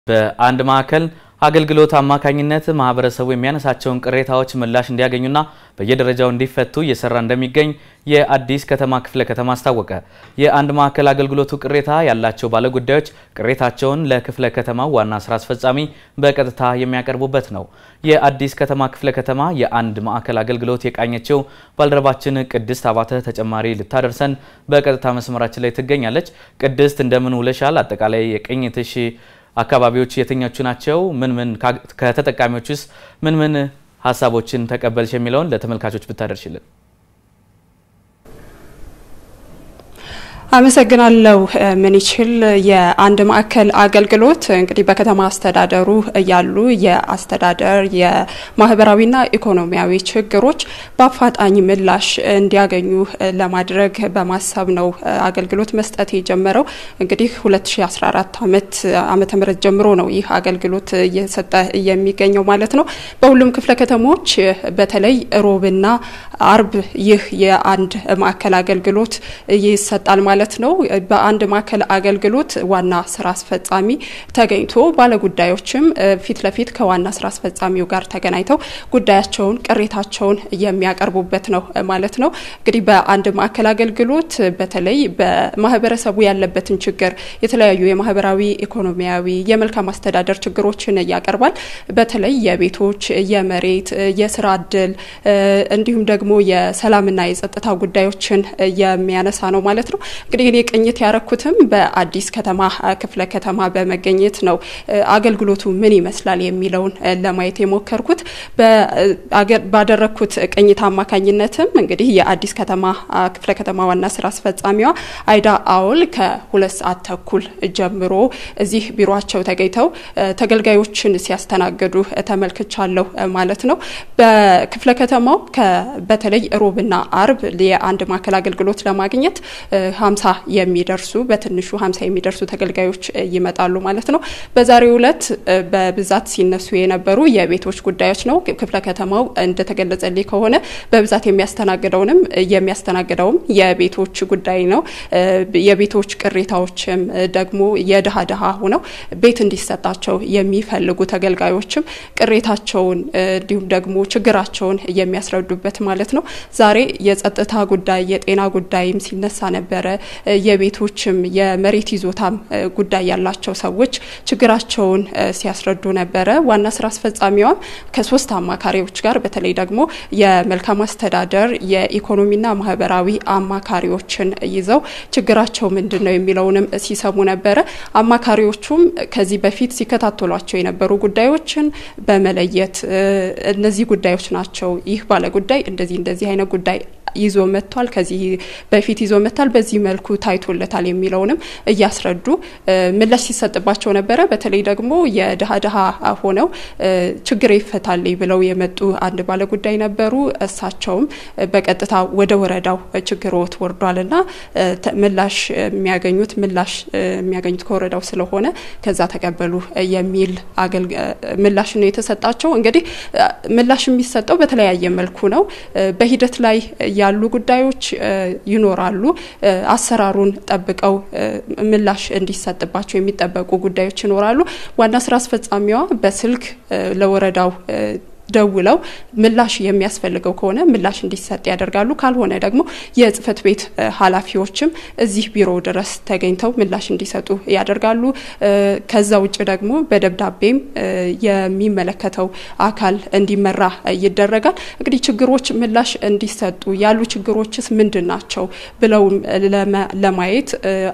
በአንድ ማዕከል አገልግሎት አማካኝነት ማህበረሰቡ የሚያነሳቸውን ቅሬታዎች ምላሽ እንዲያገኙና በየደረጃው እንዲፈቱ እየሰራ እንደሚገኝ የአዲስ ከተማ ክፍለ ከተማ አስታወቀ። የአንድ ማዕከል አገልግሎቱ ቅሬታ ያላቸው ባለጉዳዮች ቅሬታቸውን ለክፍለ ከተማው ዋና ስራ አስፈጻሚ በቀጥታ የሚያቀርቡበት ነው። የአዲስ ከተማ ክፍለ ከተማ የአንድ ማዕከል አገልግሎት የቃኘችው ባልደረባችን ቅድስት አባተ ተጨማሪ ልታደርሰን በቀጥታ መስመራችን ላይ ትገኛለች። ቅድስት እንደምን ውለሻል? አጠቃላይ የቅኝትሽ አካባቢዎች የትኞቹ ናቸው? ምን ምን ከተጠቃሚዎችስ ምን ምን ሀሳቦችን ተቀበልሽ የሚለውን ለተመልካቾች ብታደርሽልን። አመሰግናለሁ። ምን ይችል የአንድ ማዕከል አገልግሎት እንግዲህ በከተማ አስተዳደሩ ያሉ የአስተዳደር የማህበራዊና ኢኮኖሚያዊ ችግሮች በአፋጣኝ ምላሽ እንዲያገኙ ለማድረግ በማሰብ ነው አገልግሎት መስጠት የጀመረው። እንግዲህ 2014 ዓመት ዓመተ ምህረት ጀምሮ ነው ይህ አገልግሎት እየሰጠ የሚገኘው ማለት ነው። በሁሉም ክፍለ ከተሞች በተለይ ሮብና አርብ ይህ የአንድ ማዕከል አገልግሎት ይሰጣል ማለት ማለት ነው። በአንድ ማዕከል አገልግሎት ዋና ስራ አስፈጻሚ ተገኝቶ ባለጉዳዮችም ፊት ለፊት ከዋና ስራ አስፈጻሚው ጋር ተገናኝተው ጉዳያቸውን፣ ቅሬታቸውን የሚያቀርቡበት ነው ማለት ነው። እንግዲህ በአንድ ማዕከል አገልግሎት በተለይ በማህበረሰቡ ያለበትን ችግር የተለያዩ የማህበራዊ፣ ኢኮኖሚያዊ፣ የመልካም አስተዳደር ችግሮችን ያቀርባል። በተለይ የቤቶች፣ የመሬት፣ የስራ እድል እንዲሁም ደግሞ የሰላምና የጸጥታ ጉዳዮችን የሚያነሳ ነው ማለት ነው። እንግዲህ እኔ ቅኝት ያረኩትም በአዲስ ከተማ ክፍለ ከተማ በመገኘት ነው። አገልግሎቱ ምን ይመስላል የሚለውን ለማየት የሞከርኩት ባደረግኩት ቅኝት አማካኝነትም እንግዲህ የአዲስ ከተማ ክፍለ ከተማ ዋና ስራ አስፈጻሚዋ አይዳ አውል ከሁለት ሰዓት ተኩል ጀምሮ እዚህ ቢሮቸው ተገኝተው ተገልጋዮችን ሲያስተናግዱ ተመልክቻለሁ ማለት ነው። በክፍለ ከተማው በተለይ ሮብና አርብ የአንድ ማዕከል አገልግሎት ለማግኘት ሀምሳ የሚደርሱ በትንሹ ሀምሳ የሚደርሱ ተገልጋዮች ይመጣሉ ማለት ነው። በዛሬው ዕለት በብዛት ሲነሱ የነበሩ የቤቶች ጉዳዮች ነው። ክፍለ ከተማው እንደተገለጸልኝ ከሆነ በብዛት የሚያስተናግደውንም የሚያስተናግደውም የቤቶች ጉዳይ ነው። የቤቶች ቅሬታዎችም ደግሞ የድሃ ድሃ ሆነው ቤት እንዲሰጣቸው የሚፈልጉ ተገልጋዮችም ቅሬታቸውን እንዲሁም ደግሞ ችግራቸውን የሚያስረዱበት ማለት ነው። ዛሬ የጸጥታ ጉዳይ የጤና ጉዳይም ሲነሳ ነበረ። የቤቶችም የመሬት ይዞታም ጉዳይ ያላቸው ሰዎች ችግራቸውን ሲያስረዱ ነበረ። ዋና ስራ አስፈጻሚዋም ከሶስት አማካሪዎች ጋር በተለይ ደግሞ የመልካም አስተዳደር የኢኮኖሚና ማህበራዊ አማካሪዎችን ይዘው ችግራቸው ምንድን ነው የሚለውንም ሲሰሙ ነበረ። አማካሪዎቹም ከዚህ በፊት ሲከታተሏቸው የነበሩ ጉዳዮችን በመለየት እነዚህ ጉዳዮች ናቸው፣ ይህ ባለጉዳይ እንደዚህ እንደዚህ አይነት ጉዳይ ይዞ መጥቷል፣ ከዚህ በፊት ይዞ መጥቷል፣ በዚህ መልኩ ታይቶለታል የሚለውንም እያስረዱ ምላሽ ሲሰጥባቸው ነበረ። በተለይ ደግሞ የድሃ ድሃ ሆነው ችግር ይፈታል ብለው የመጡ አንድ ባለጉዳይ ነበሩ። እሳቸውም በቀጥታ ወደ ወረዳው ችግሮት ወርዷልና ምላሽ የሚያገኙት ምላሽ የሚያገኙት ከወረዳው ስለሆነ ከዛ ተቀበሉ የሚል ምላሽ ነው የተሰጣቸው። እንግዲህ ምላሽ የሚሰጠው በተለያየ መልኩ ነው። በሂደት ላይ ያሉ ጉዳዮች ይኖራሉ። አሰራሩን ጠብቀው ምላሽ እንዲሰጥባቸው የሚጠበቁ ጉዳዮች ይኖራሉ። ዋና ስራ አስፈጻሚዋ በስልክ ለወረዳው ደውለው ምላሽ የሚያስፈልገው ከሆነ ምላሽ እንዲሰጥ ያደርጋሉ። ካልሆነ ደግሞ የጽህፈት ቤት ኃላፊዎችም እዚህ ቢሮ ድረስ ተገኝተው ምላሽ እንዲሰጡ ያደርጋሉ። ከዛ ውጭ ደግሞ በደብዳቤም የሚመለከተው አካል እንዲመራ ይደረጋል። እንግዲህ ችግሮች ምላሽ እንዲሰጡ ያሉ ችግሮችስ ምንድን ናቸው ብለው ለማየት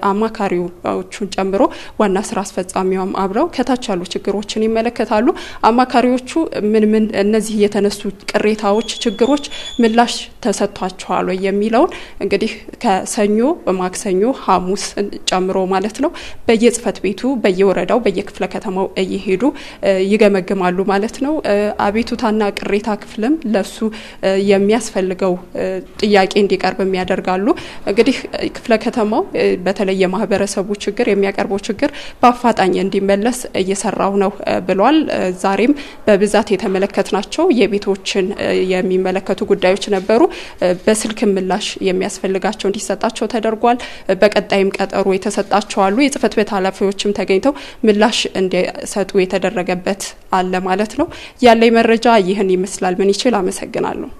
አማካሪዎቹን ጨምሮ ዋና ስራ አስፈጻሚዋም አብረው ከታች ያሉ ችግሮችን ይመለከታሉ። አማካሪዎቹ ምን ምን እነዚህ የተነሱ ቅሬታዎች፣ ችግሮች ምላሽ ተሰጥቷቸዋል ወይ የሚለውን እንግዲህ ከሰኞ ማክሰኞ፣ ሐሙስ ጨምሮ ማለት ነው በየጽህፈት ቤቱ በየወረዳው በየክፍለ ከተማው እየሄዱ ይገመግማሉ ማለት ነው። አቤቱታና ቅሬታ ክፍልም ለሱ የሚያስፈልገው ጥያቄ እንዲቀርብም ያደርጋሉ። እንግዲህ ክፍለ ከተማው በተለይ የማህበረሰቡ ችግር የሚያቀርበው ችግር በአፋጣኝ እንዲመለስ እየሰራው ነው ብሏል። ዛሬም በብዛት የተመለከተ ናቸው። የቤቶችን የሚመለከቱ ጉዳዮች ነበሩ። በስልክ ምላሽ የሚያስፈልጋቸው እንዲሰጣቸው ተደርጓል። በቀጣይም ቀጠሮ የተሰጣቸው አሉ። የጽህፈት ቤት ኃላፊዎችም ተገኝተው ምላሽ እንዲሰጡ የተደረገበት አለ ማለት ነው። ያለኝ መረጃ ይህን ይመስላል። ምን ይችል አመሰግናለሁ።